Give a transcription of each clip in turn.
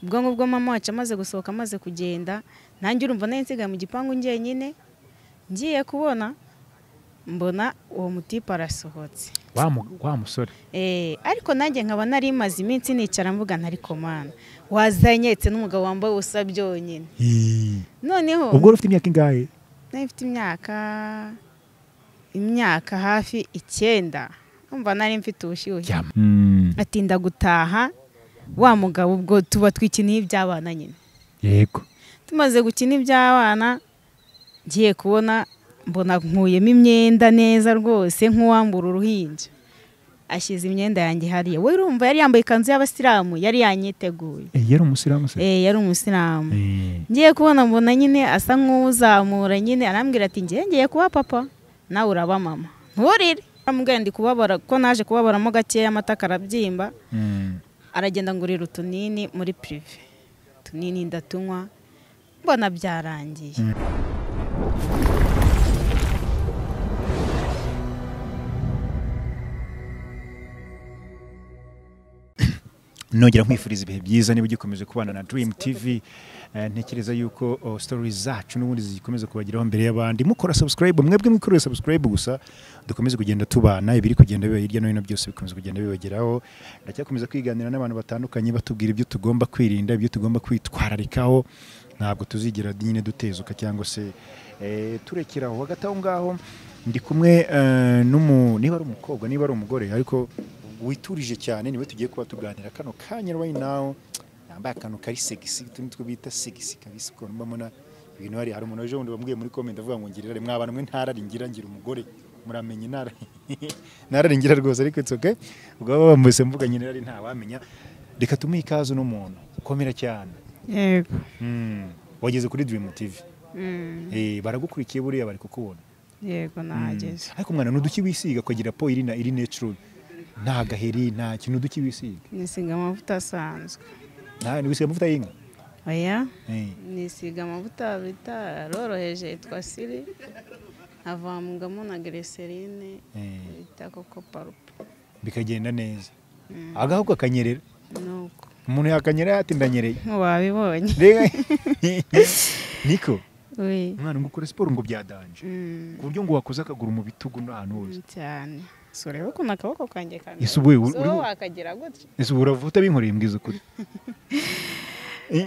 ubwonko bwa mama wacu amaze gusohoka amaze kugenda nanjye urumva nari nsigaye mu gipangu njyenyine ngiye kubona mbona uwo mutipe arasohotse wa mu- wa musore Eh, ariko nanjye nkaba nari maze iminsi nicara mvuga ntari komana wazanyetse n'umugabo wambaye ubusa byonyine noneho ubwo wari ufite imyaka ingahe nari mfite imyaka imyaka hafi icyenda umva nari mfite ubushyuhe Yama. atinda gutaha wa mugabo ubwo tuba twikiniye iby'abana nyine yego tumaze gukina iby'abana ngiye kubona mbona nkuyemo imyenda neza rwose nk'uwambura uruhinja ashyize imyenda yanjye hariya we urumva yari yambaye ikanzu y'abasilamu yari yanyiteguye Eh, yari umusilamu se Eh, yari umusilamu Eh, ngiye kubona mbona nyine asa nk'uzamura nyine arambwira ati ngiye ngiye kuba papa nawe uraba mama nturire amubwira ndi kubabara ko naje kubabaramo gakeya amata karabyimba mm. aragenda ngurira utunini muri pirive utunini ndatunywa mbona byarangiye nongera nkwifuriza ibihe byiza niba ugikomeza kubana na Dream TV Eh, ntekereza yuko oh, stories zacu n'ubundi zikomeza kubageraho mbere y'abandi mukora subscribe mwebwe mwikorera subscribe gusa dukomeze kugenda tubana ibiri kugenda biba hirya no hino byose bikomeza kugenda bibageraho ndacyakomeza kwiganira n'abantu batandukanye batubwira ibyo tugomba kwirinda ibyo tugomba kwitwararikaho ntabwo tuzigera nyine dutezuka cyangwa se eh, turekera aho hagati aho ngaho ndi kumwe eh, n'umu niba ari umukobwa niba ari umugore ariko witurije cyane niwe tugiye kuba tuganira kano kanya right now yambaye akantu kari segisi utundi two bita segisi kabisa ukuntu mba mbona ibintu hari hari umuntu ejo bundi wambwiye muri comment avuga ngo ngirira mwabantu mwe ntararingira ngira umugore muramenye ntara ntararingira rwose ariko it's okay ubwo baba bambese mvuga nyine ari ntawamenya reka tumuhe ikaze uno muntu ukomera cyane yego Mm. wageze kuri Dream TV eh baragukurikiye buriya bari kukubona yego nahageze ariko mwana nuduki wisiga kugira po iri na iri natural nta gaheri nta kintu duki wisiga nisiga amavuta asanzwe nta wisiga amavuta y'inka oya Eh. nisiga amavuta bita aroroheje yitwa siri avangamo na gereserine Eh. bita koko parupe bikagenda neza agahu kakanyerera nuko umuntu yakanyerera ati ndanyereye wabibonye Rega. niko we umwana ngo ukore siporo ngo byadanje Mm, ku buryo ngo wakoze akaguru mu bitugu n'ahantu hose cyane so urebe ukuntu akaboko kanjye kameze Ese ubu uri- So uri- wakagira gutya ese ubu uravuta binkoreye mbwiza ukuri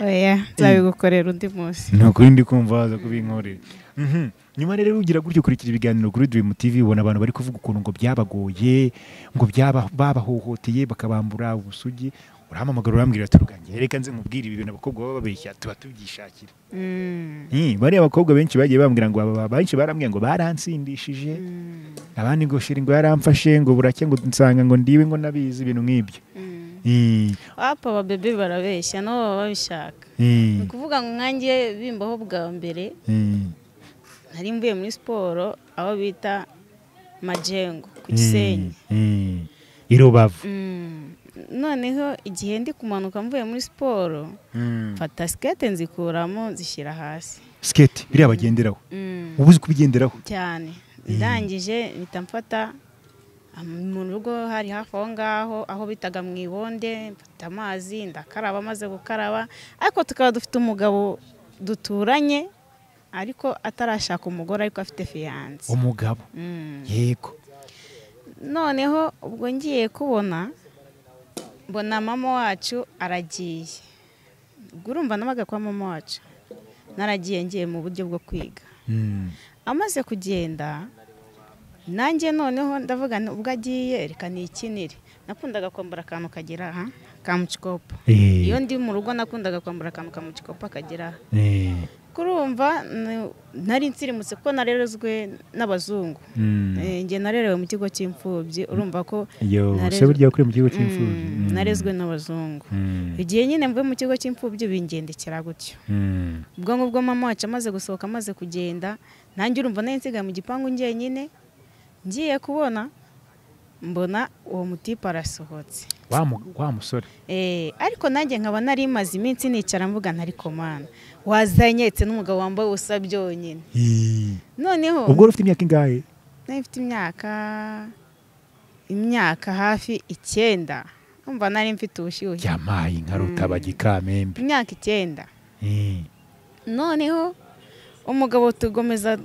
oya nzabigukorera undi munsi ni ukuri ndi kumva waza kubinkorera Mhm. nyuma rero ugira gutyo ukurikira ibiganiro kuri Dream TV ubona abantu bari kuvuga ukuntu ngo byabagoye ngo byaba- babahohoteye bakabambura ubusugi urahamamagara urambwira ati rugange reka nze nkubwire ibi bintu abakobwa baba babeshya tuba tubyishakira Mm, Eh, bariya bakobwa benshi bagiye bambwira ngo aba- benshi barambwira ngo baransindishije mm, abandi ngo shiri ngo yaramfashe ngo buracya ngo nsanga ngo ndiwe ngo nabizi ibintu nk'ibyo mm. Eh, apa ababebe barabeshya nabo baba babishaka ni eh, ukuvuga ngo nkanjye bimbaho bwa mbere eh. nari mvuye muri siporo aho bita majengo ku gisenyi Eh, eh. i rubavu Mm, noneho igihe ndi kumanuka mvuye muri siporo Mm. mfata sikete nzikuramo nzishyira hasi skate biriya bagenderaho Mm, uba uzi kubigenderaho cyane ndangije mpita mfata ah, mu rugo hari hafi aho ngaho aho bitaga mu ibonde mfata amazi ndakaraba maze gukaraba ariko tukaba dufite umugabo duturanye ariko atarashaka umugore ariko afite fiyanse umugabo Mm. yego noneho ubwo ngiye kubona mbona mama wacu aragiye ubwo urumva nabaga kwa mama wacu naragiye ngiye mu buryo bwo kwiga Mm. amaze kugenda nanjye noneho ndavuga nti ubwo agiye reka nikinire nakundaga kwambara akantu kagera aha ka mucikopa Eh, iyo ndi mu rugo nakundaga kwambara akantu ka mucikopa kagera aha eh, kurumva n- nari nsirimutse kuko narerezwe n'abazungu mm. Eh, njye narerewe mu kigo cy'imfubyi urumva ko yo narezwe- se burya kuri mu kigo cy'imfubyi Mm, Mm. narezwe n'abazungu Mm. igihe nyine mvuye mu kigo cy'imfubyi bingendekera gutyo Mm. ubwonko bwa mama wacu amaze gusohoka amaze kugenda nanjye urumva nari nsigaye mu gipangu njyenyine ngiye kubona mbona uwo mutipe arasohotse Wa mu- wa musore Eh, ariko nanjye nkaba nari maze iminsi nicara mvuga ntari komana wazanyetse n'umugabo wambaye ubusa byonyine Eh, noneho ubwo wari ufite imyaka ingahe nari mfite imyaka imyaka hafi icyenda umva nari mfite ubushyuhe yamaye inka rutaba gikamembe imyaka icyenda Eh, noneho umugabo tugomeza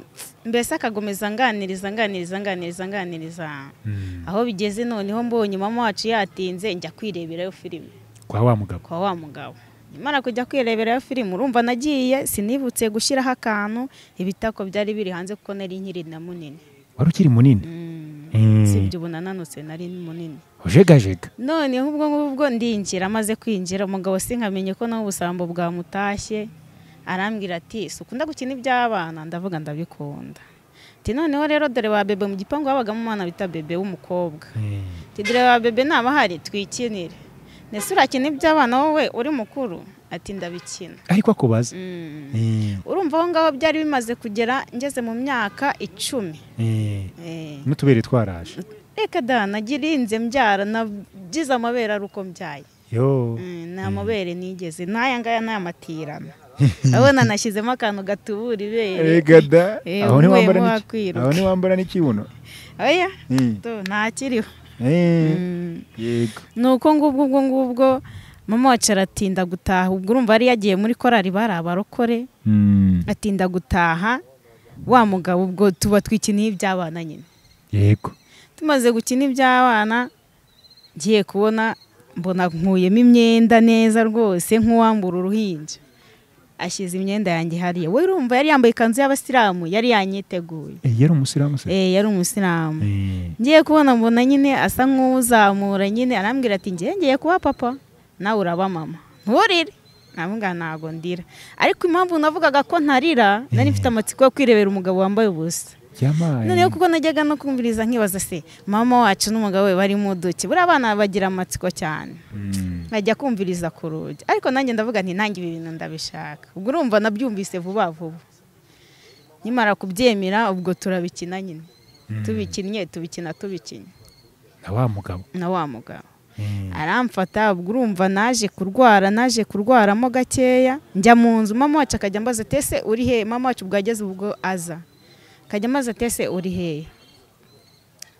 mbese akagomeza anganiriza anganiriza anganiriza anganiriza mm. aho bigeze noneho mbonye mama wacu yatinze njya kwireberayo filime kwa wa mugabo kwa wa mugabo nyamara kujya kwireberayo filime urumva nagiye sinibutse gushyiraho akantu ibitako byari biri hanze kuko nari nkiri na munini wari ukiri munini Mm. Mm. usibye ubu nananutse nari munini ujegajega noneho ubwo ngubwo ndinjira amaze kwinjira umugabo sinkamenye ko nawe ubusambo bwamutashye arambwira ati si ukunda gukina iby'abana ndavuga ndabikunda ati noneho rero dore wa bebe mu gipangu habagamo umwana bita bebe w'umukobwa Eh, ati dore wa bebe naba ahari twikinire ndetse urakina iby'abana wowe uri mukuru ati ndabikina ariko akubaza Mm. Eh, urumva aho ngaho byari bimaze kugera ngeze mu myaka icumi eh, Eh. n'utubere twaraje reka da nagirinze mbyara nagize amabere ari uko mbyaye yo Mm, ni amabere nigeze n'aya ngaya ni amatirano urabona nashyizemo akantu gatubura ibere Erega da. Eh, aho ntiwambara uvuyemo n'iki- wakwiruka. aho ntiwambara n'ikibuno oya Eh, tu, ntakiriho eh, Mm. yego ni uko ngubwo ubwo ngubwo mama wacu aratinda gutaha ubwo urumva yari yagiye muri korari bari abarokore Mm, atinda gutaha wa mugabo ubwo tuba twikiniye iby'abana nyine yego tumaze gukina iby'abana ngiye kubona mbona nkuyemo imyenda neza rwose nk'uwambura uruhinja ashyize imyenda yanjye hariya we urumva yari yambaye ikanzu y'abasilamu yari yanyiteguye Eh, yari umusilamu se Eh, yari umusilamu Eh, ngiye kubona mbona nyine asa nk'uzamura nyine arambwira ati ngiye ngiye kuba papa nawe uraba mama nturire namubwira ntabwo ndira ariko impamvu navugaga ko ntarira nari mfite amatsiko yo kwirebera umugabo wambaye ubusa yamaye noneho kuko najyaga no kumviriza nkibaza se mama wacu n'umugabo we bari mu duke buriya abana bagira amatsiko cyane Mm, nkajya kumviriza ku rugi ariko nanjye ndavuga nti nanjye ibi bintu ndabishaka ubwo urumva nabyumvise vuba vuba nyamara kubyemera ubwo turabikina nyine Mm. tubikinnye tubikina tubikinnye na wa mugabo na wa mugabo Eh, aramfata ubwo urumva naje kurwara naje kurwaramo gakeya njya mu nzu mama wacu akajya ambaza ati ese uri he mama wacu bwageze ubwo aza akajya ambaza ati ese uri hehe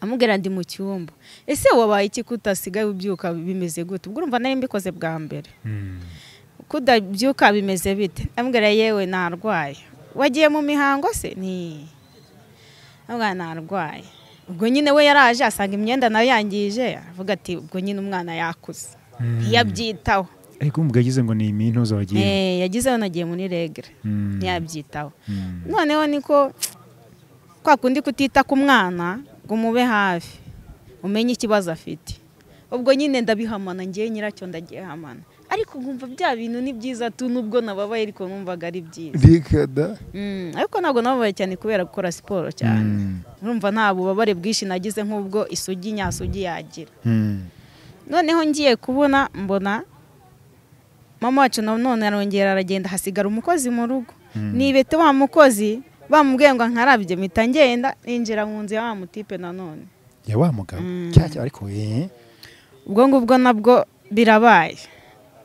amubwira ndi mu cyumba ese wabaye iki kutasigaye ubyuka bimeze gute ubwo urumva nari mbikoze bwa mbere mm, kudabyuka bimeze bite amubwira yewe narwaye wagiye mu mihango se ni amubwira narwaye ubwo nyine we yaraje asanga imyenda nayo yangije avuga ati ubwo nyine umwana yakuze mm. ntiyabyitaho ariko umugabo yagize ngo ni imintuza wagiye Eh, yagize yanagiye muri regere Mm, ntiyabyitaho mm. noneho niko kwa kundi kutita ku mwana ngo umube hafi umenye ikibazo afite ubwo nyine ndabihamana ngewe nyiracyo ndagihamana ariko nkumva bya bintu ni byiza tu nubwo nababaye ariko numvaga ari byiza rikada Mm, ariko ntabwo nababaye cyane kubera gukora siporo cyane urumva nta bubabare bwinshi nagize nk'ubwo isugi nyasugi yagira noneho ngiye kubona mbona mama wacu na none arongera aragenda hasigara umukozi mu rugo nibete wa mukozi bamubwiye ngo nkarabye mpita ngenda ninjira mu nzu ya wa mutipe nanone ya wa mugabo Mm. cyacyo ariko eh ubwo ngubwo nabwo birabaye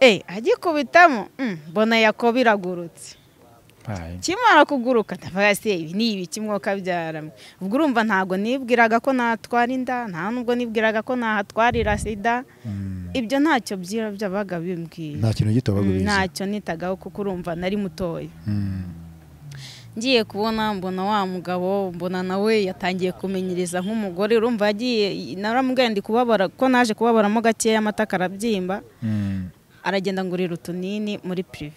eh agikubitamo mm, mbona yako biragurutse baye. kimara kuguruka ndavuga se ibi ni ibiki mwuka byaramwe ubwo urumva ntabwo nibwiraga ko natwara inda nta nubwo nibwiraga ko nahatwarira sida Mm. ibyo ntacyo byira byabaga bimbwiye nta kintu gito bagubizi ntacyo nitagaho kuko urumva nari mutoya Mm. ngiye kubona mbona wa mugabo mbona nawe yatangiye kumenyereza nk'umugore urumva yagiye naramubwiye ndi kubabara ko naje kubabaramo gakeya amataka arabyimba Mm. aragenda ngurira utunini muri pirive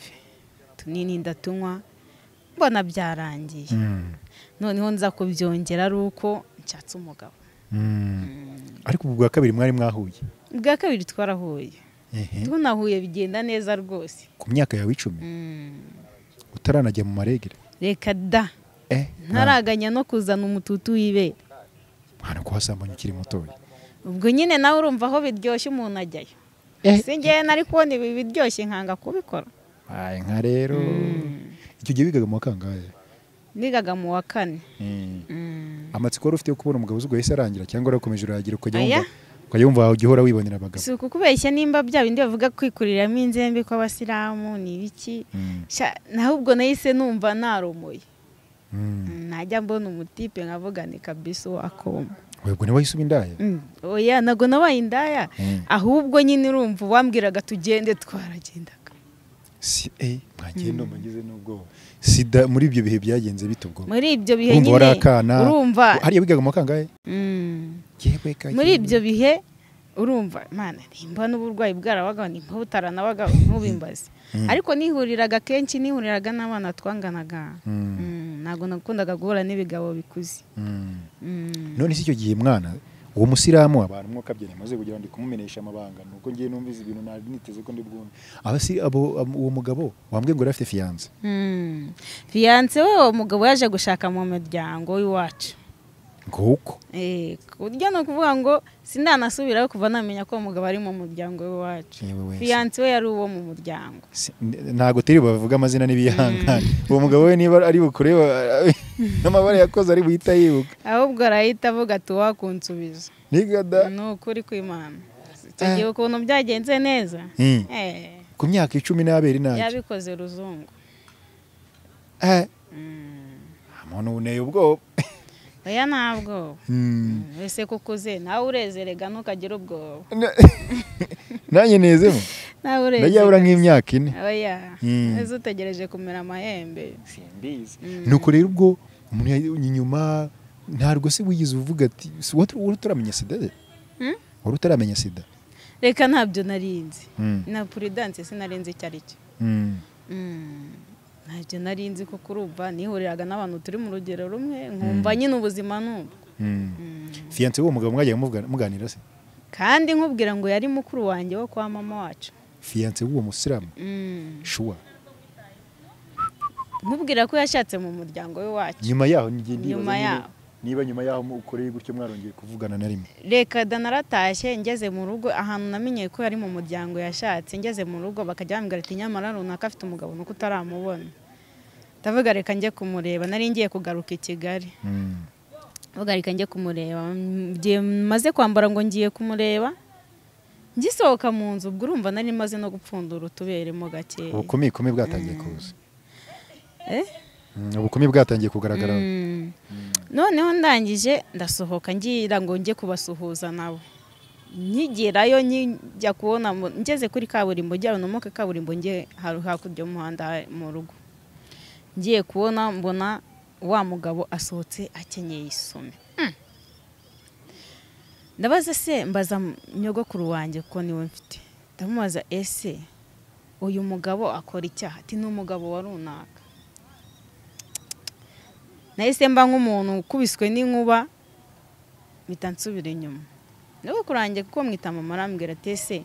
utunini ndatunywa mbona byarangiye Mm. noneho nza kubyongera ari uko nshatse umugabo Mm. ariko ubu bwa kabiri mwari mwahuye ubwa kabiri twarahuye Ehe. tunahuye bigenda neza rwose ku myaka yawe icumi Mm. utaranajya mu maregere reka da Eh, nta- ntaraganya no kuzana umututu w'ibere nta no kuhasambanya ukiri mutoya ubwo nyine nawe urumva aho biryoshye umuntu ajyayo si ngewe nari kubona ibi biryoshye nkanga kubikora baye nka rero icyo gihe wigaga mu wa kangahe nigaga mu wa kane Mm. Mm. amatsiko wari ufite yo kubona umugabo uzi ngo yahise arangira cyangwa warakomeje urayagira ukajya Oya. wumva ukajya wumva ujya uhora wibonera abagabo si ukukubeshya nimba bya bindi bavuga kwikuriramo inzembe kw'abasilamu ni ibiki Mm. Sha, naho ubwo nahise numva naromoye Mm. Mm, najya mbona umutipe nkavuga ni kabisa uwakoma webwe niwe wahise uba indaya oya ntabwo nabaye indaya Mm. ahubwo nyine urumva uwambwiraga tugende twaragendaga si eh mwagenda mugize n'ubwoba sida muri ibyo bihe byagenze bite ubwo muri ibyo bihe urumva wari nyine akana urumva hariya wigaga mu kangahe Mm. yewe ka muri ibyo bihe urumva mana nimba n'uburwayi bwarabaga nimba butaranabagaho ntubimbaze Mm. ariko nihuriraga kenshi nihuriraga n'abana twanganaga Mm. Mm, ntabwo nakundaga guhura n'ibigabo bikuze Mm. Mm. none si icyo gihe mwana uwo musiramu abantu mwuka byari amaze kugira ngo ndi kumumenyesha amabanga nuko ngiye numviza ibintu nari niteze ko ndi bwumve abasi abo ab- uwo mugabo wambwiye ngo yari afite fiyanse Mm. fiyanse we uwo mugabo yaje gushaka mu muryango w'iwacu ngo uko Eh, ku buryo ni ukuvuga ngo sindanasubirayo kuva namenya ko uwo mugabo ari mu muryango w'iwacu yewe wese fiyanse we yari uwo mu muryango Si- n- ntago tiri bavuga amazina n'ibihangane uwo mugabo we niba ari bukureba n'amabara yakoze ari buhita yibuka ahubwo arahita avuga ati wakunsubiza nigada ni ukuri kw'imana tugiye ukuntu byagenze neza Mm. Eh, ku myaka icumi n'abiri nanjye yabikoze ruzungu Eh, Mm. muntu uneye ubwoba oya ntabwo Mm. wese kukuze nawe urezerega ntukagire ubwoba Na- nanjye nezemo nawe ndajyabura urezerega nk'imyaka ine oya Mm. ese utegereje kumera amahembe simbizi Mm. nuko rero ubwo umuntu yari- inyuma ntabwo se wigize uvuga ati "Si wari wari utaramenya sida se Mm? wari utaramenya sida reka ntabyo narinzi Mm. na puridanse sinarinzi icyo ari cyo Mm. Mm. ntabyo narinzi kuko urumva nihuriraga n'abantu turi mu rugero rumwe nkumva nyine ubuzima n'ubu Mm. Mm. fiyanse w'uwo mugabo mwajyaga muvugana- muganira se kandi nkubwira ngo yari mukuru wanjye wo kwa mama wacu fiyanse w'uwo musilamu Mm. shuwa nkubwira ko yashatse mu muryango w'iwacu nyuma yaho njye ndibaza Nyuma nyine, yaho. niba nyuma yaho ukoreye gutyo mwarongeye kuvugana na rimwe reka danaratashye ngeze mu rugo ahantu namenyeye ko yari mu muryango yashatse ngeze mu rugo bakajya bambwira ati nyamara runaka afite umugabo nuko utaramubona ndavuga reka njye kumureba nari ngiye kugaruka i kigali Mm. ndavuga reka njye kumureba Mm, igihe maze kwambara ngo ngiye kumureba ngisohoka mu nzu ubwo urumva nari maze no gupfundura utuberemo gakeya ubukumi bukumi bwatangiye kuza Eh? Mm, ubukumi bwatangiye kugaragara Mm. noneho ndangije ndasohoka ngira ngo njye kubasuhuza nabo nkigerayo njya kubona mu- ngeze kuri kaburimbo njya unamuka kaburimbo njye haru- hakurya y'umuhanda ha- mu rugo ngiye kubona mbona wa mugabo asohotse akenyeye isume Mm. ndabaza se mbaza m- nyogokuru wanjye ko niwe mfite ndamubaza ese uyu mugabo akora icyaha ati ni umugabo wa runaka nahise mba nk'umuntu ukubiswe n'inkuba mpita nsubira inyuma nubwo kurangiye kuko mwita mama arambwira ati ese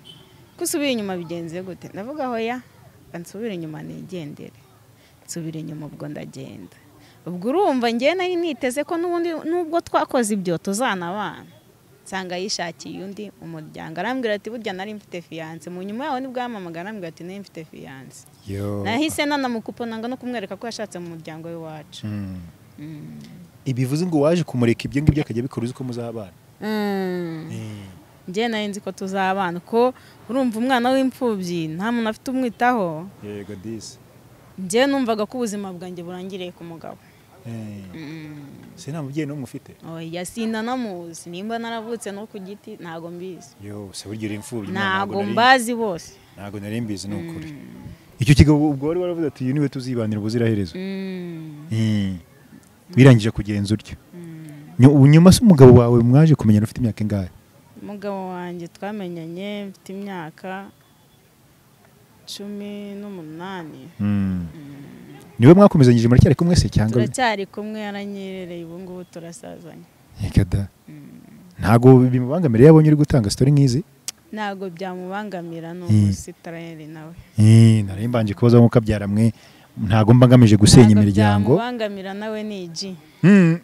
ko usubira inyuma bigenze gute ndavuga aho ya nsubira inyuma nigendere nsubira inyuma ubwo ndagenda ubwo urumva njyewe nari niteze ko n'ubundi nubwo twakoze ibyo tuzanabana nsanga yishakiye undi umuryango arambwira ati burya nari mfite fiyanse mu nyuma yaho nibwo yamamaga arambwira ati nari mfite fiyanse yo nahise nanamukupona no kumwereka ko yashatse mu muryango w'iwacu Mm. Mm. ibivuze ngo waje kumureka ibyo ngibyo akajya abikora uzi ko muzabana njye nari nzi ko tuzabana ko urumva umwana w'imfubyi nta muntu afite umwitaho yego disi njye numvaga ko ubuzima bwanjye burangiriye ku mugabo se nta mubyeyi n'umwe ufite oya sinanamuzi nimba naravutse no ku giti ntago mbizi yo se burya uri imfubyi ntago nari- mbazi bose ntago nari mbizi ni ukuri icyo kigo ubwo wari waravuze ati uyu niwe tuzibanira ubuziraherezo Mm. Mm. birangije kugenza utyo Nyu- ubu nyuma se umugabo wawe mwaje kumenya ufite imyaka ingahe umugabo wanjye twamenyanye mfite imyaka cumi n'umunani niwe mwakomezanyije muracyari kumwe se cyangwa turacyari kumwe yaranyerereye ubu ngubu turasazanye Yega da. ntago bimubangamira iyo abonye uri gutanga sitori nk'izi ntago byamubangamira ni Mm. umusitayeri nawe Eh, nari mbanje kubaza nk'uko abyara mwe ntago mba ngamije gusenya Ntabwo imiryango byamubangamira nawe ni igi Mm.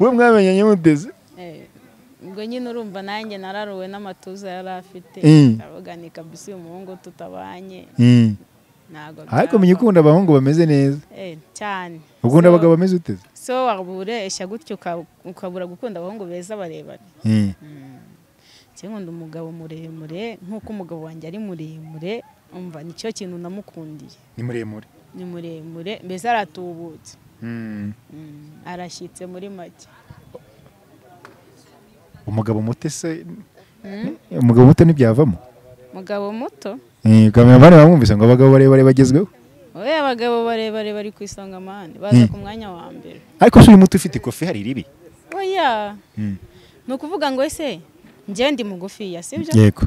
we mwamenyanye muteze Eh, ubwo nyine urumva nanjye nararuwe n'amatuza yari afite Mm. aravuganika kabisa uyu muhungu tutabanye Mm. ntabwo ariko byava. menya ukunda abahungu bameze neza Eh, cyane ukunda So- abagabo bameze uteze so waburesha gutyo uka- ukabura gukunda abahungu beza barebare Mm. njye nkunda umugabo muremure nk'uko umugabo wanjye ari muremure umva nicyo kintu namukundiye ni muremure ni muremure mbese aratubutse Mm. Mm, arashyitse muri make umugabo muto se umugabo muto ntibyavamo umugabo muto kamera bane bamwumvise ngo abagabo barebare bagezweho wowe abagabo barebare bari ku isonga amande baza ku mwanya wa mbere ariko se uyu muto ufite ikofi hari ribi oya ni ukuvuga ngo ese njye ndi mugufiya sibyo yego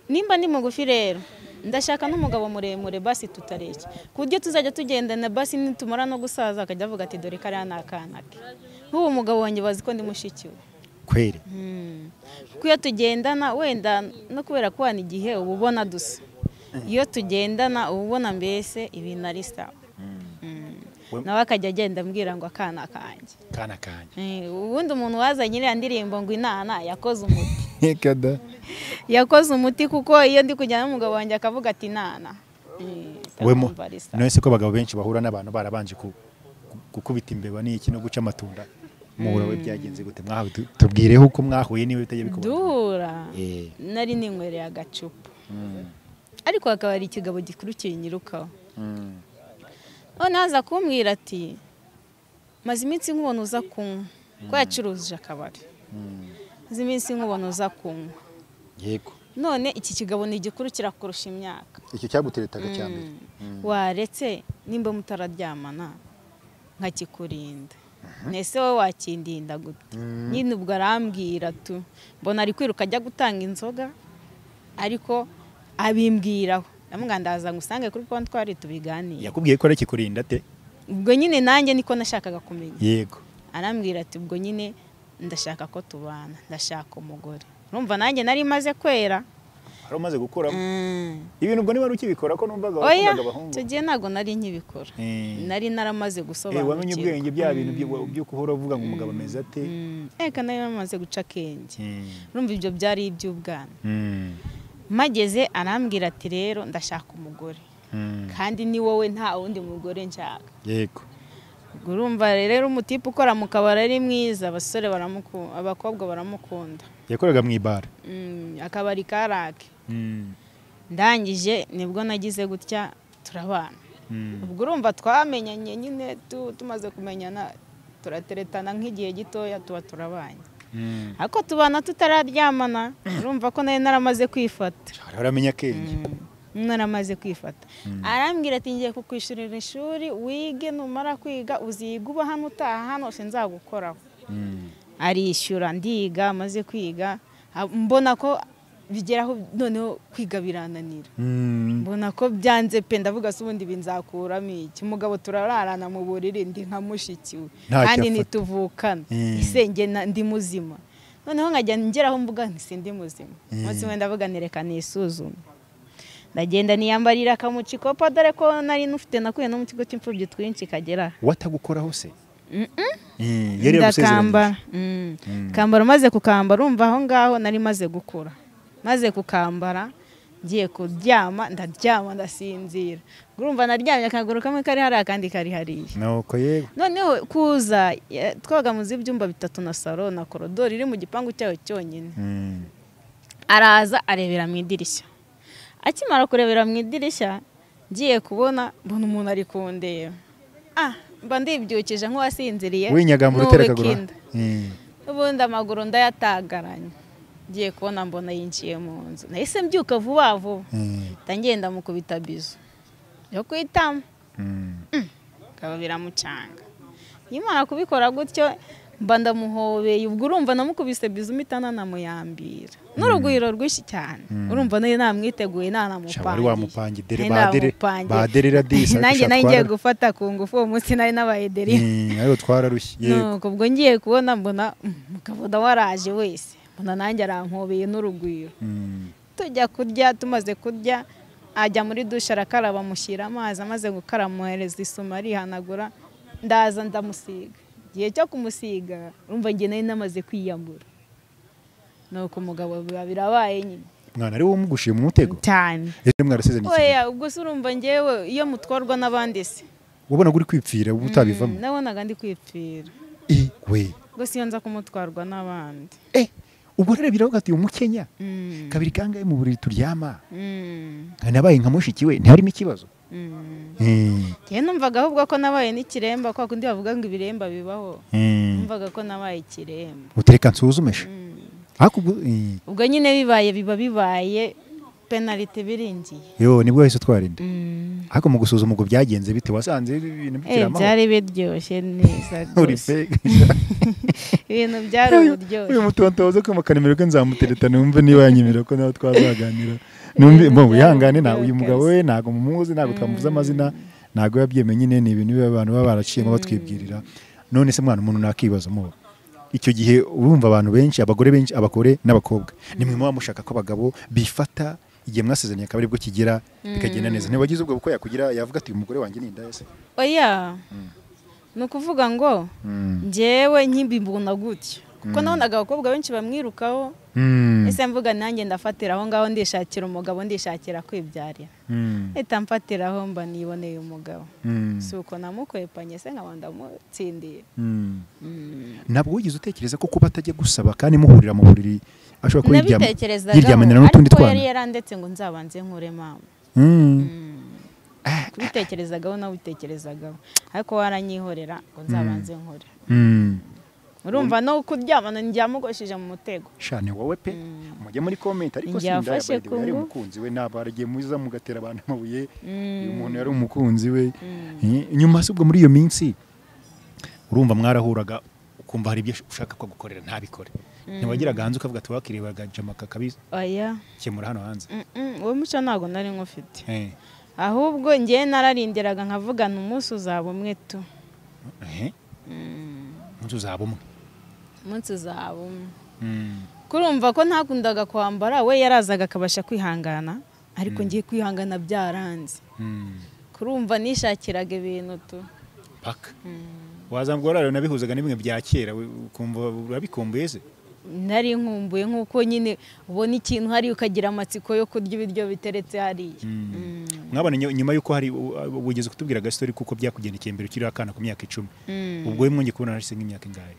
nimba ndi mugufi rero ndashaka n'umugabo muremure basi tutareshya ku buryo tuzajya tugendana basi nitumara no gusaza akajya avuga ati dore kariya ni akana ke nk'ubu mugabo wanjye bazi ko ndi mushiki we kweri kuko iyo tugendana wenda no kubera ko hano igihe uba ubona dusa iyo tugendana uba ubona mbese ibintu ari sawa We- nawe akajya agenda ambwira ngo akana kanjye kana kanya Eh, ubundi umuntu wazanye iriya ndirimbo ngo inana yakoze umuti Reka da. yakoze umuti kuko iyo ndi kujyana n'umugabo wanjye akavuga ati nana we mo none se ko abagabo benshi bahura n'abantu barabanje ku- ku- gukubita imbeba n'iki no guca amatunda muhura we byagenze gute mwahawe tu- tubwireho uko mwahuye niba bitajya bikubona duhura Eh. nari ninkwereye agacupa ariko hakaba hari ikigabo gikuru kinyirukaho none aza kumbwira ati maze iminsi nk'ubona uza kunywa ko yacuruje akabari maze iminsi nk'ubona uza kunywa yego none iki kigabo ni igikuru kirakurusha imyaka icyo cyaguteretaga cya mbere waretse nimba mutararyamana nkakikurinda nese wowe wakindinda gute nyine ubwo arambwira tu mbona ari kwiruka ajya gutanga inzoga ariko abimbwiraho ndamubwira ndaza ngusange kuri kontwari tubiganire yakubwiye ko arikikurinda te ubwo nyine nanjye niko nashakaga kumenya yego arambwira ati ubwo nyine ndashaka ko tubana ndashaka umugore urumva nanjye nari maze kwera wari umaze gukuramo ibintu ubwo niba wari ukibikora ko numvaga oya wakundaga abahungu icyo gihe ntabwo nari nkibikora Eh. nari naramaze Eh, wamenye gusobanukirwa ubwenge bya bintu byo- byo kuhora uvuga ngo umugabo ameze ate reka nayo bamaze guca akenge Mm. urumva ibyo byari iby'ubwana Mm. mageze arambwira ati rero ndashaka umugore Mm. kandi ni wowe nta wundi mugore nshaka yego Ubwo urumva rero umutipe ukora mu kabari ari mwiza abasore baramukunda abakobwa baramukunda yakoraga mu ibara Mm, akabari karake Mm. ndangije nibwo nagize gutya turabana Mm. ubwo urumva twamenyanye nyine tu- tumaze kumenyana turateretana nk'igihe gitoya tuba turabanye Mm. ariko tubana tutararyamana urumva ko nayo naramaze kwifata Hari aramenya akenge naramaze kwifata arambwira ati ngiye kukwishurira ishuri wige numara kwiga uziga uba hano utaha hano sinzagukoraho Mm. arishyura ndiga amaze kwiga ha- mbona ko bigeraho noneho kwiga birananira Mm. mbona ko byanze pe ndavuga se ubundi binzakuramo iki umugabo turararana mu buriri ndi nka mushiki we Ntacyo kandi afata. ntituvukana Mm. ise njye na- ndi muzima noneho nkajya ngeraho mvuga nti sindi muzima umunsi umwe ndavuga nti reka nisuzume ndagenda niyambarira akamuca ikopa dore ko nari nufite nakuye no mu kigo cy'imfubyi twinshi kagera aha. watagukoraho se Mm, yari ndakambara yagusezeranyije Mm. kambara umaze kukambara urumva aho ngaho nari maze gukura maze kukambara ngiye kuryama ndaryama ndasinzira urumva naryamye akaguru kamwe kari hariya akandi kari hariya nuko yego noneho kuza ya- twoga munsi y'ibyumba bitatu na salo na korodoro iri mu gipangu cyayo cyonyine Mm. araza arebera mu idirishya akimara kurebera mu idirishya ngiye kubona mbona umuntu ari kundeba ah mba ndibyukije nk'uwasinziriye winyagamba urutera akaguru n'uwikinda Mm. ubundi amaguru ndayatagaranye ngiye kubona mbona yinjiye mu nzu nahise mbyuka vuba vuba Mm. ndagenda mukubita bizu yo kwitama Mm. bikaba biramucanga yimara kubikora gutyo mba ndamuhobeye ubwo urumva namukubise bizu mpita nanamuyambira n'urugwiro rwinshi cyane urumva nayo namwiteguye Sha, wari wamupanga dere Nari badere namupangiye. badere radisa nanjye nayo ngiye gufata ku ngufu uwo munsi nari nabaye deri ariko twararushye yego nuko ubwo ngiye kubona mbona mukabona waraje wese mbona nanjye arankobeye n'urugwiro Mm. tujya kurya tumaze kurya ajya muri dushe arakaraba amushyira amazi amaze gukaraba amuhereza isumo arihanagura ndaza ndamusiga igihe cyo kumusiga urumva njye nari namaze kwiyambura nuko umugabo biba birabaye nyine mwana ari wowe umugushiye mu mutego cyane rero mwarasezeranye iki oya ubwo se urumva ngewe iyo mutwarwa n'abandi se wabonaga uri kwipfira uba utabivamo Mm, nabonaga ndi kwipfira Eh, we gusa iyo nza kumutwarwa n'abandi Eh, ubwo rero biravuga ati umukenya Mm. kabiri kangahe mu buriri turyama Mm, nabaye nka mushiki we ntiharimo ikibazo mm. Mm. Njyewe numvaga ahubwo ko nabaye n'ikiremba kwa kundi bavuga ngo ibiremba bibaho Mm. numvaga ko nabaye ikiremba utereka nsuzumeshe Mm. ariko ubwo- eh, ubwo nyine bibaye biba bibaye penalite biringiye yo nibwo wahise utwarinda ariko mu gusuzuma ubwo byagenze bite wasanze ibintu Eh, bikiri amahoro byari biryoshye neza uri rwose fake ibintu byari uyu uburyoshye mutonto waza kumpa nimero ko nzamutereta numve niba yanyemera ko nawe twazaganira numve Eh, bo byari wihangane nta uburyo uyu mugabo we ntabwo mumuzi ntabwo twamuvuze amazina ntabwo yabyemeye nyine ni ibintu biba abantu baba baraciyemo batwibwirira none se mwana umuntu nakibaza muba icyo gihe urumva abantu benshi abagore benshi abagore n'abakobwa nimwe muba mushaka ko abagabo bifata igihe mwasezeranye akaba aribwo kigera bikagenda neza ntiwagize ubwo kuko yakugira yavuga ati umugore wanjye ni indaya se oya ni ukuvuga ngo Mm. njyewe nk'imbibona gutya kuko nabonaga abakobwa benshi bamwirukaho Mm. ese mvuga nanjye ndafatira aho ngaho ndishakira umugabo ndishakira kwibyarira Mm. leta mfatiraho mba niboneye umugabo Mm. si uko namukwepanye se nkaba ndamutsindiye Mm. ntabwo wigeze utekereza ko kuba atajya gusaba kandi muhurira mu buriri ashobora kuba yiryama- yiryamanira nabitekerezagaho n'utundi ariko yari twana yarandetse ngo nzabanze nkure mama Mm. kubitekerezagaho nawitekerezagaho ariko waranyihorera ngo nzabanze nkure Mm. urumva no kuryamana njyamugosheje mu mutego shane wowe pe mujye muri comment ariko Njye sindaya yafashe by the way, yari kungu. umukunzi we ntabwo aragiye muza mugatera abantu amabuye Mm. uyu muntu yari umukunzi we Eh, nyuma se ubwo muri iyo minsi urumva mwarahuraga ukumva hari ibyo ushaka ko agukorera ntabikore ntiwagiraga hanze ukavuga ati wakirebaga jamaka kabisa oya kemura hano hanze Mm, mm, uwo muco ntabwo nari nkufite Eh, ahubwo njyewe nararindiraga nkavuga ni umunsi uzaba umwe tu eh, umunsi uzaba umwe umunsi uzaba umwe Mm. kurumva ko ntakundaga kwambara we yarazaga akabasha kwihangana ariko ngiye kwihangana byaranze Mm. kurumva nishakiraga ibintu tu paka wazambwira rero nabihuzaga n'ibimwe bya kera we- ukumva urabikumbuye se nari nkumbuye nk'uko nyine ubona ikintu hariya ukagira amatsiko yo kurya ibiryo biteretse hariya Mm. mwabona nyo- nyuma y'uko hari u- u- wigeze kutubwira agastori kuko byakugendekeye mbere ukiri akana ku myaka icumi Mm. ubwo we mwongeye kubona narashyize nk'imyaka ingahe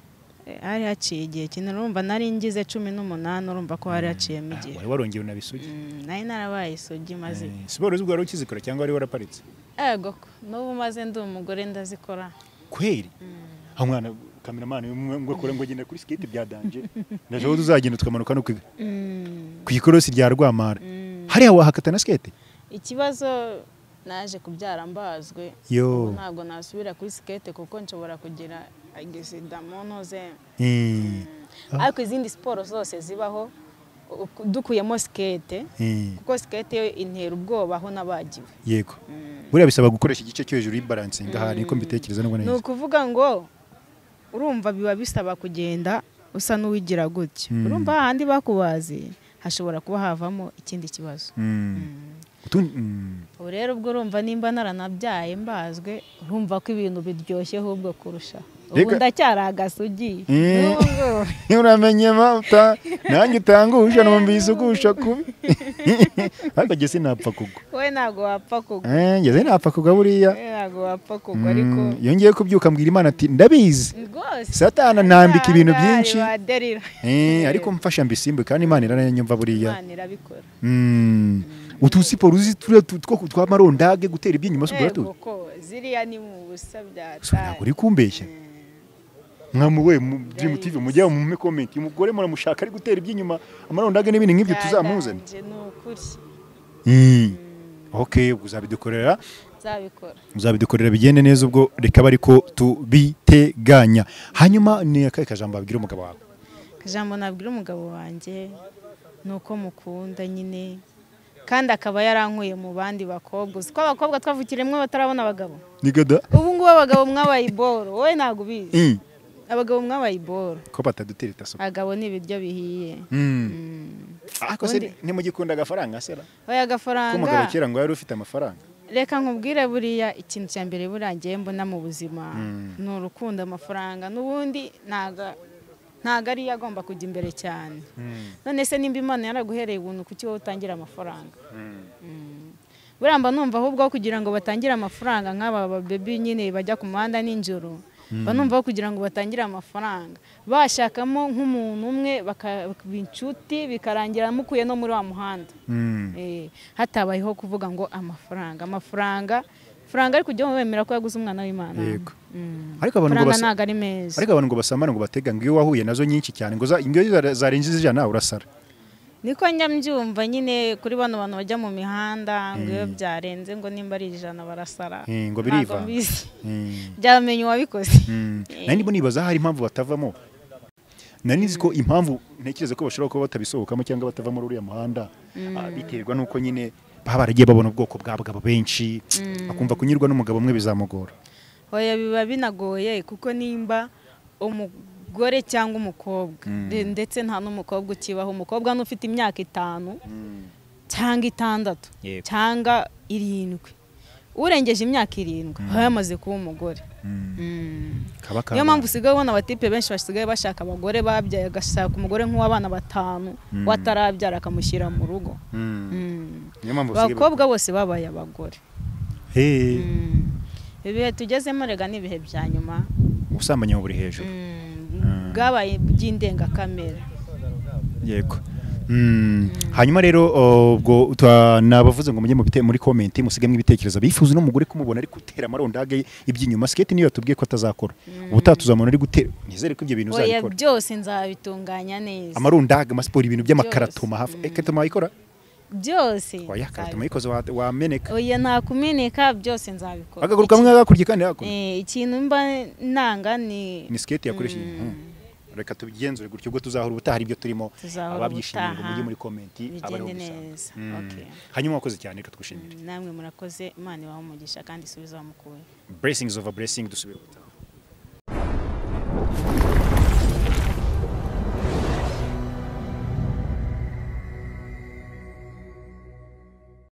Eh, hari haciye igihe kinini urumva nari ngize cumi n'umunani urumva ko hari haciyemo Ah, igihe wari warongeye unabisugi Mm, nari narabaye isugi maze Eh, siporo z'ubwo wari ukizikora cyangwa wari waraparitse ego n'ubu maze ndi umugore ndazikora kweri ha mwana kameramani ngo akora ngo agenda kuri skate bya danje ndashobora uzagenda tukamanuka no kwiga Mm, ku ikorosi rya rwamara mm. hariya wahakata na skate ikibazo naje kubyara mbazwe yo ubu ntabwo nasubira kuri sikete kuko nshobora kugira agisida mu ntoze Eh, ariko izindi siporo zose zibaho u- u- dukuyemo sikete eh, kuko sikete yo intera ubwoba aho nabagiwe yego buriya bisaba gukoresha igice cyo hejuru y'ibaransinga aha niko mbitekereza nubwo ni neza ukuvuga ngo urumva biba bisaba kugenda usa n'uwigira gutya Mm. urumva hahandi bakubazi hashobora kuba havamo ikindi kibazo Utundi- mm. ubu rero ubwo urumva nimba naranabyaye mbazwe urumva ko ibintu biryoshye ahubwo kurusha ubu Reka- ndacyari agasugi Eh. n'ubu ngubu. uramenye mata nanjye utangusha numva isugusha kubi ariko jye sinapfa kugwa we ntabwo wapfa kugwa Eh, jye sinapfa kugwa buriya we ntabwo wapfa kugwa ariko Mm, iyo ngiye kubyuka mbwira imana ati ndabizi rwose satana nambika ibintu ahangaha byinshi waderira Eh, ariko mfasha mbisimbe kandi imana irananyumva buriya imana irabikora Mm. utu siporo uzi turiya tu- two twa marondage gutera iby'inyuma se ubwo Ego ko ziriya ni mu So, busa ntabwo byataye uri kumbeshya mwamuwe mu Dream TV mujya mu comment umugore muramushaka ari gutera iby'inyuma amarondage n'ibindi nk'ibyo tuzamuzane Byaranje, ni ukuri Mm. ok ubwo uzabidukorera nzabikora uzabidukorera bigende neza ubwo reka bari ko tubiteganya hanyuma ni akahe kajambo wabwira umugabo wawe ijambo nabwira umugabo wanjye ni uko mukunda nyine kandi akaba yarankuye mu bandi bakobwa uzi ko abakobwa twavukiremwe batarabona abagabo ni gada ubu ngubu abagabo mwabaye iboro wowe ntabwo ubizi abagabo mwabaye iboro ko batadutera itaso abagabo ni ibiryo bihiye Mm. ariko se Ubundi- ntimugikunda agafaranga sera oya ko umugabo agafaranga kera ngo yari ufite amafaranga reka nkubwire buriya ikintu cya mbere buriya ngiye mbona mu buzima ni urukundo amafaranga n'ubundi ntago ntago ariyo agomba kujya imbere cyane none se nimba imana yaraguhereye ubuntu kuki wowe utangira amafaranga buriya mba numva ahubwo aho kugira ngo batangire amafaranga nk'aba babebi nyine bajya ku muhanda nijoro mba numva aho kugira ngo batangire amafaranga bashakamo nk'umuntu umwe bakaba inshuti bikarangira mukuye no muri wa muhanda Mm. Eh, hatabayeho kuvuga ngo amafaranga amafaranga faranga ariko ujye wemera ko yaguze umwana w'imana Yego. Mm. Ariko abantu ngo faranga basa- ntabwo ari meza ariko abantu ngo basamara ngo batega ngo iyo wahuye nazo nyinshi cyane ngo za- ngo iyo zare- zarenze izijana urasara niko njya mbyumva nyine kuri bano bantu bajya mu mihanda ngo iyo byarenze ngo nimba ari ijana barasara Eh, ngo Ntabwo birivanga. mbizi. Mm. byamenya uwabikoze Mm. nari ndimo nibaza hari impamvu batavamo nari nzi ko impamvu ntekereza ko bashobora kuba batabisohokamo cyangwa batava muri uriya muhanda ah, biterwa n'uko nyine baba baragiye babona ubwoko bw'abagabo benshi akumva kunyurwa n'umugabo umwe bizamugora oya biba binagoye kuko nimba umugore cyangwa umukobwa de- ndetse nta n'umukobwa ukibaho umukobwa n'ufite imyaka itanu cyangwa itandatu Yego. cyangwa irindwi urengeje imyaka irindwi aba yamaze kuba umugore Mm. kaba niyo mpamvu usigaye ubona abatipe benshi basigaye bashaka abagore babyaye agashaka umugore nk'uw'abana batanu watarabyara akamushyira mu rugo Mm. Mm. niyo mpamvu usigaye- abakobwa bose babaye abagore Hey, Mm. ibihe tugezemo rega ni ibihe bya nyuma ubusambanyi buba buri hejuru Mm, bwabaye by'indengakamere yego Mm. hanyuma rero oh, ubwo twa- nabavuze ngo mujye mu bite- muri komenti musigemo ibitekerezo bifuza n'umugore kumubona ari gutera amarondage iby'inyuma siketi niyo yatubwiye ko atazakora ubutaha tuzamubona ari gutera nizere ko ibyo bintu oya uzabikora byose nzabitunganya neza amarundage amasiporo ibintu by'amakaratoma Byose. hafi ekaratoma wayikora byose oya karatoma nzabikora. yikoze wa- wameneka oya nta kumeneka byose nzabikora akagaruka kamwe hakurya kandi hakuno Eh, ikintu mba nanga ni ni siketi yakoresheje Mhm. reka tubigenzure gutyo ubwo tuzahora ubutaha ari byo turimo Tuzahora ababyishimiye ngo ubutaha. mujye muri komenti abariho bigende gusanga. neza Mm. Okay. hanyuma wakoze cyane rero twishimire Mm, namwe murakoze imana ibaha umugisha kandi isubiza wamukuye blessings over blessing dusubire ubutaha